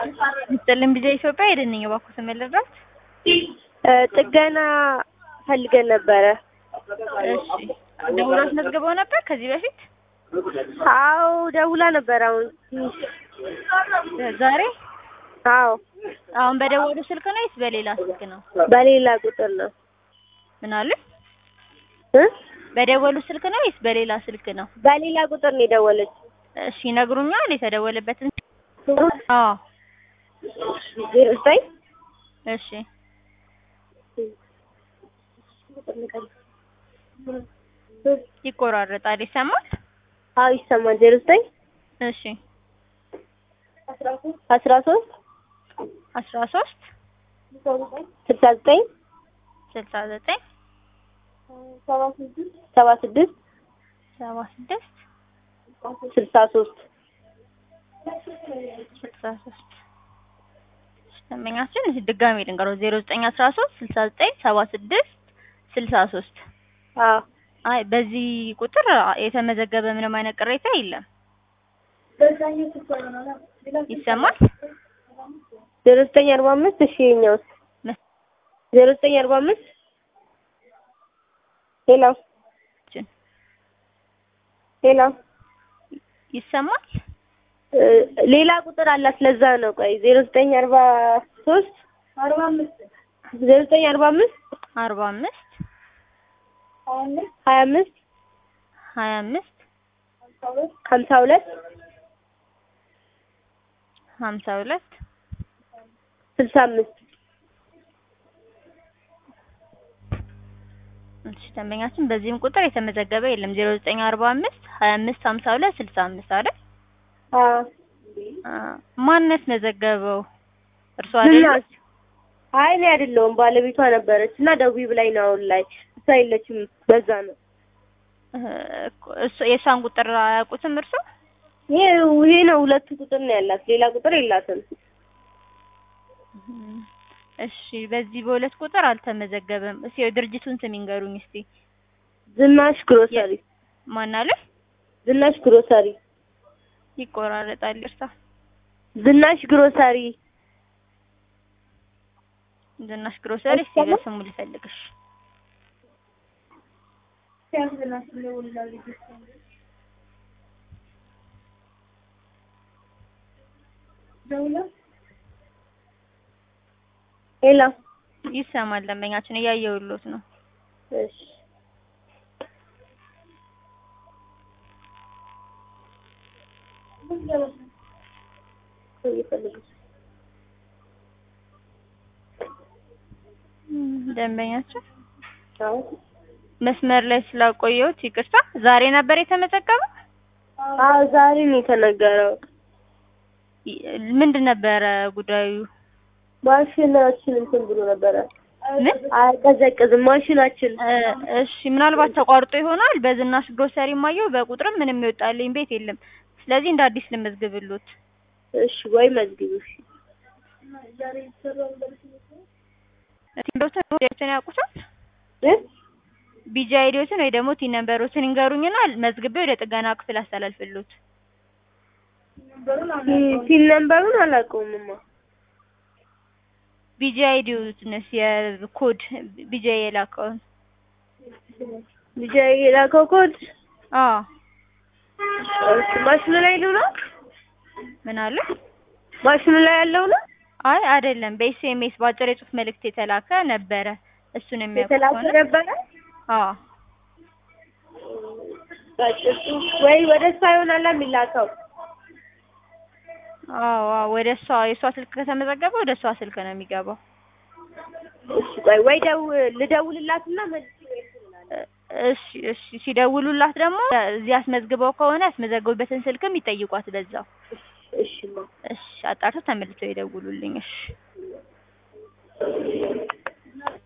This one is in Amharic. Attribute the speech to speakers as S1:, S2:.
S1: ይስጥልን ቢዛ ኢትዮጵያ ሄደን ነኝ እባክዎ ስም ልርዳት?
S2: ጥገና ፈልገን ነበረ።
S1: እሺ ደውሎ አስመዝግበው ነበር ከዚህ በፊት?
S2: አዎ ደውላ ነበር። አሁን
S1: ዛሬ?
S2: አዎ
S1: አሁን በደወሉ ስልክ ነው ወይስ በሌላ ስልክ ነው?
S2: በሌላ ቁጥር ነው።
S1: ምን አሉ?
S2: እ
S1: በደወሉ ስልክ ነው ወይስ በሌላ ስልክ ነው?
S2: በሌላ ቁጥር ነው የደወለች።
S1: እሺ ይነግሩኛል የተደወለበትን? አዎ
S2: ዜሮ ዘጠኝ
S1: እሺ ይቆራረጣል ይሰማል?
S2: አዎ ይሰማል። ዜሮ ዘጠኝ
S1: እሺ
S2: አስራ ሶስት
S1: አስራ ሶስት
S2: ስልሳ ዘጠኝ
S1: ስልሳ ዘጠኝ
S2: ሰባ ስድስት
S1: ሰባ ስድስት
S2: ስልሳ ሶስት
S1: ስልሳ ሶስት ደንበኛችን ድጋሜ ልንገረው ዜሮ ዘጠኝ አስራ ሶስት ስልሳ ዘጠኝ ሰባ ስድስት ስልሳ ሶስት
S2: አዎ
S1: አይ በዚህ ቁጥር የተመዘገበ ምንም አይነት ቅሬታ የለም። ይሰማል?
S2: ዜሮ ዘጠኝ አርባ አምስት እሺ የኛውስ ዜሮ ዘጠኝ አርባ አምስት ሄሎ ሄሎ
S1: ይሰማል?
S2: ሌላ ቁጥር አላት ለዛ ነው። ቆይ ዜሮ ዘጠኝ አርባ ሶስት አርባ አምስት ዜሮ ዘጠኝ አርባ አምስት
S1: አርባ አምስት
S2: ሀያ አምስት
S1: ሀያ አምስት
S2: ሀምሳ ሁለት
S1: ሀምሳ ሁለት
S2: ስልሳ አምስት
S1: እሺ ደንበኛችን በዚህም ቁጥር የተመዘገበ የለም። ዜሮ ዘጠኝ አርባ አምስት ሀያ አምስት ሀምሳ ሁለት ስልሳ አምስት አይደል?
S2: አዎ
S1: ማነት መዘገበው? እርሷ አይደል?
S2: ዝናሽ አይ እኔ አይደለሁም ባለቤቷ ነበረች እና ደዊ ብላኝ ነው አሁን ላይ እሷ የለችም። በዛ ነው
S1: እሱ የእሷን ቁጥር አያውቁትም እርሶ?
S2: ይሄ ይሄ ነው ሁለቱ ቁጥር ነው ያላት፣ ሌላ ቁጥር የላትም።
S1: እሺ በዚህ በሁለት ቁጥር አልተመዘገበም። እስኪ የድርጅቱን ስም ይንገሩኝ እስቲ።
S2: ዝናሽ ግሮሰሪ
S1: ማን አለ?
S2: ዝናሽ ግሮሰሪ
S1: ይቆራረጣል። እርሳ
S2: ዝናሽ ግሮሰሪ
S1: ዝናሽ ግሮሰሪ። እስቲ በስሙ ልፈልግሽ።
S2: ሄሎ
S1: ይሰማል። ደንበኛችን እያየሁሎት ነው።
S2: እሺ
S1: ደንበኛችን
S2: አዎ
S1: መስመር ላይ ስላቆየሁት ይቅርታ። ዛሬ ነበር የተመዘገበው?
S2: አዎ ዛሬ ነው የተነገረው።
S1: ምንድን ነበረ ጉዳዩ?
S2: ማሽናችን እንትን ብሎ ነበረ
S1: ምን?
S2: አይቀዘቅዝም ማሽናችን።
S1: እሺ ምናልባት ተቋርጦ ይሆናል። በዝናሽ ግሮሰሪ ማየው በቁጥርም ምንም ይወጣልኝ ቤት የለም። ስለዚህ እንደ አዲስ ልመዝግብሎት።
S2: እሺ ወይ መዝግቡ። እሺ
S1: ቲንዶትን ወዲያችን ያውቁታል?
S2: እ
S1: ቢጂ አይዲዎትን ወይ ደግሞ ቲን ነምበሮትን ይንገሩኝና መዝግቤ ወደ ጥገና ክፍል አስተላልፍሎት።
S2: ቲን ነምበሩን አላውቀውምማ።
S1: ቢጂ አይዲውንስ የኮድ ቢጂ የላከውን
S2: ልጅ የላከው ኮድ
S1: አዎ
S2: እሺ ማሽኑ ላይ ያለው ነው።
S1: ምን አለ?
S2: ማሽኑ ላይ ያለው ነው
S1: አይ አይደለም፣ በኤስኤምኤስ በአጭር የጽሁፍ መልእክት የተላከ ነበረ። እሱን የሚያውቁ
S2: የተላከ
S1: ከሆነ
S2: ነበረ።
S1: አዎ
S2: በጭሱ ወይ ወደ እሷ ይሆናል የሚላከው።
S1: አዎ አዎ፣ ወደ እሷ የእሷ ስልክ ከተመዘገበ ወደ እሷ ስልክ ነው የሚገባው።
S2: እሺ ቆይ ወይ ደው ልደውልላትና መልስ
S1: እሺ እሺ፣ ሲደውሉላት ደግሞ እዚህ አስመዝግበው ከሆነ ያስመዘገቡበትን ስልክም ይጠይቋት በዛው።
S2: እሺ ማ
S1: እሺ፣ አጣርተው ተመልሰው ይደውሉልኝ። እሺ